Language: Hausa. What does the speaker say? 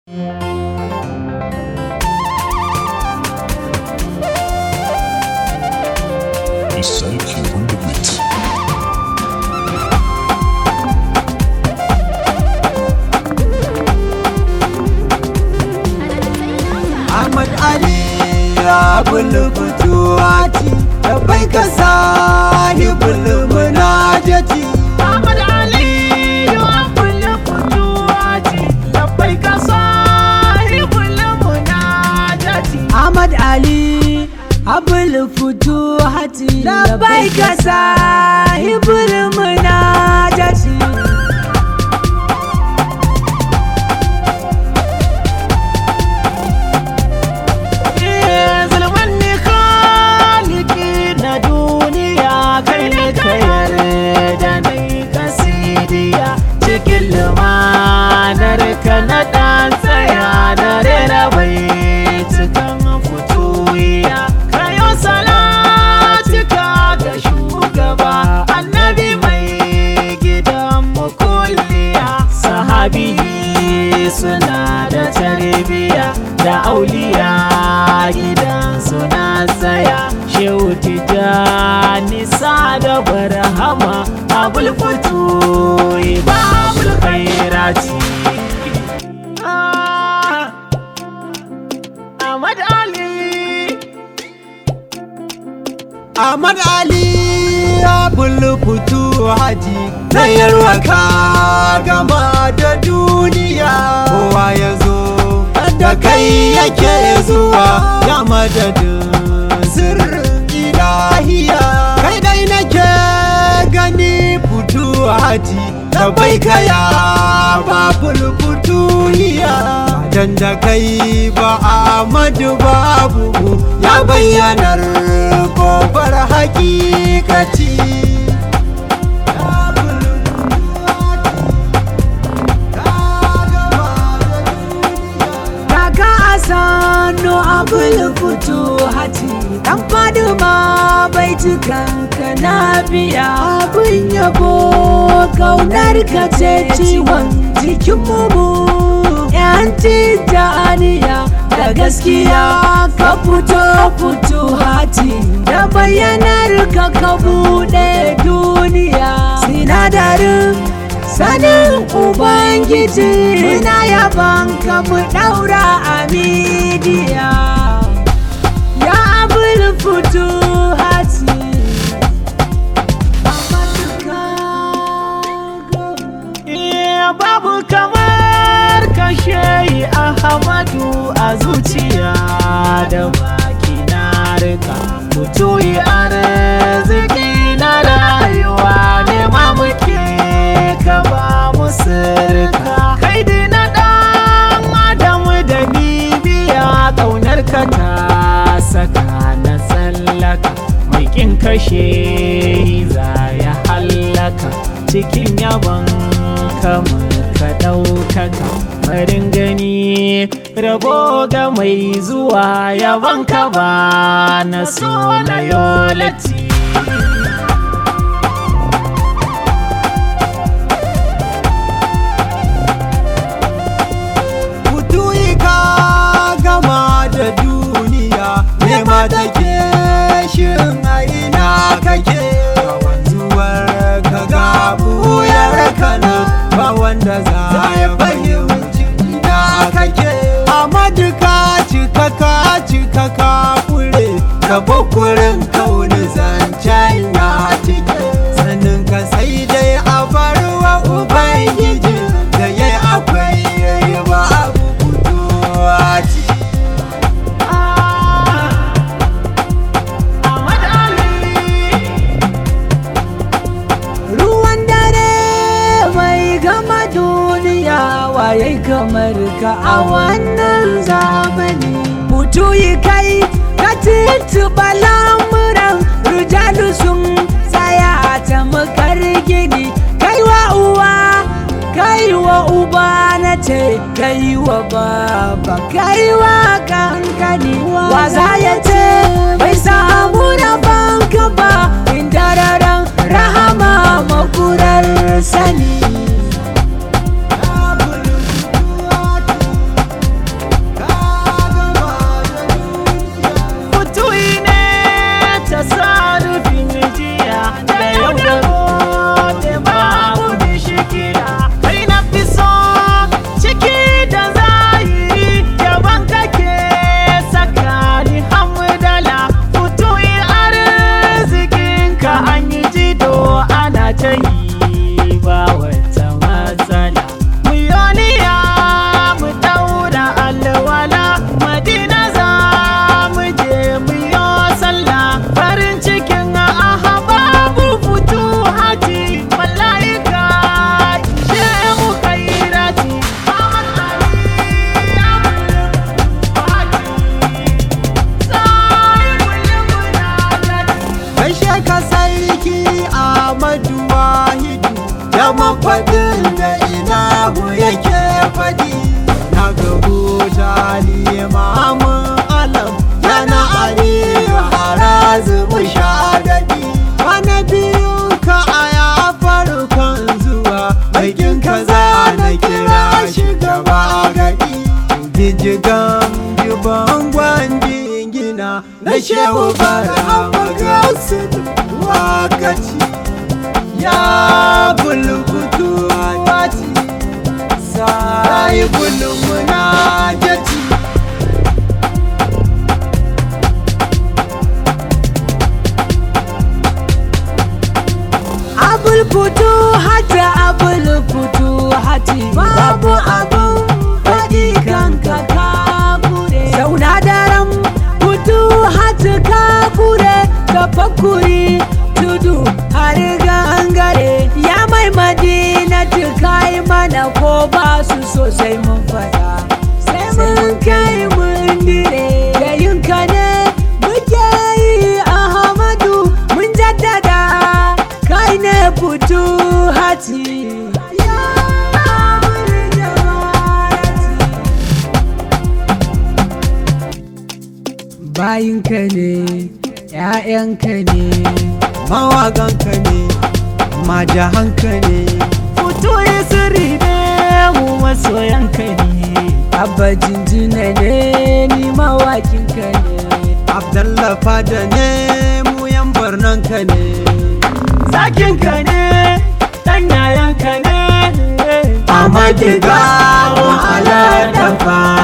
Sarki on the beat. Ahmad Ali ya bulbutuwati da bai ka sahibul munajati Ahmad Ali ya kulle kuduwati labbai ka sahibul munajati Ahmad Ali abul futuhati da bai ka sahibul munajati Eh, zulman ne khaliki na duniya kai ne ka yarda na yi kasidiya cikin lumanar ka na ɗan tsaya na rera bai cikin fituwiya kayo salatika ga shugaba annabi mai gidan mukulliya sahabi suna da tarbiya da auliya gidan suna tsaya shehu tijjani sa da barhama abul fito babul khairati Ah, Ahmad Ali Ahmad Ali abul futuhati na yarwaka gama da duniya kowa ya zo da kai yake zuwa ya madadin sirrin ilahiya kai dai nake gani futuhati da bai kaya babul futuhiya dan da kai ba Ahmadu babu ya bayyanar gobar hakikati Kaka asano abul fito hati Dan faduma bai kanka na biya Abin yabo kaunar ka ce ciwon jikin mu Yanci da aniya da gaskiya ka fito fito hati Da bayyanar ka ka buɗe duniya Sinadarin sanin ubangiji muna yaban ka mu daura a midiya ya abul fito hati Iya babu kamar kashe Ahmadu a zuciya da baki na rika mutu yi arziki na rayuwa ne ma muke ka ba mu sirka kai dai na dan adamu da bibiya kaunar ka ta saka na tsallaka mai kin kashe za ya hallaka cikin yabon kama ka ɗaukaka farin gani rabo ga mai zuwa yabon ka ba na so na yolati Kutuyi ka gama da duniya nema take shin a ina kake Ga wanzuwar ka ga buyar ka nan ba wanda za ya fahimci ina kake Amadu ka cika ka cika ka kure ka bukurin kauni zancen ya cike sanin ka sai dai a barwa ubangiji da ya akwai yayi ba abu kuduwa ci Ahmad Ali ruwan dare mai gama duniya waye kamar ka a wannan zamani mutu yi kai ka tuntuɓa lamuran rujalu sun tsaya ta makar gini kai wa uwa kai wa uba na ce kai wa baba kai wa kankani wa za ya ce bai samu na banka ba inda raran rahama makurar sani ba gadi gijigan jiban gwanji gina na shehu bara magasu wakaci ya bulbutu wati sai bulmuna jati abul fito hati abul fito hati babu abun faɗi kanka ka kure zauna daren fito hati ka kure ka fakuri tudu har gangare ya mai madina kai mana ko ba su sosai mun fada sai mun kai mun dire da yinka ne muke yi ahmadu mun jaddada kai ne fito hati ya amuri jawarati bayinka ne ‘ya'yanka ne mawaganka ne majahanka ne fito ya sirri ne mu masoyanka ne abba jinjina ne ni mawakinka ne abdallah fada ne mu yan barnanka ne zakinka ne ɗan yayanka ne a magiga wahala dafa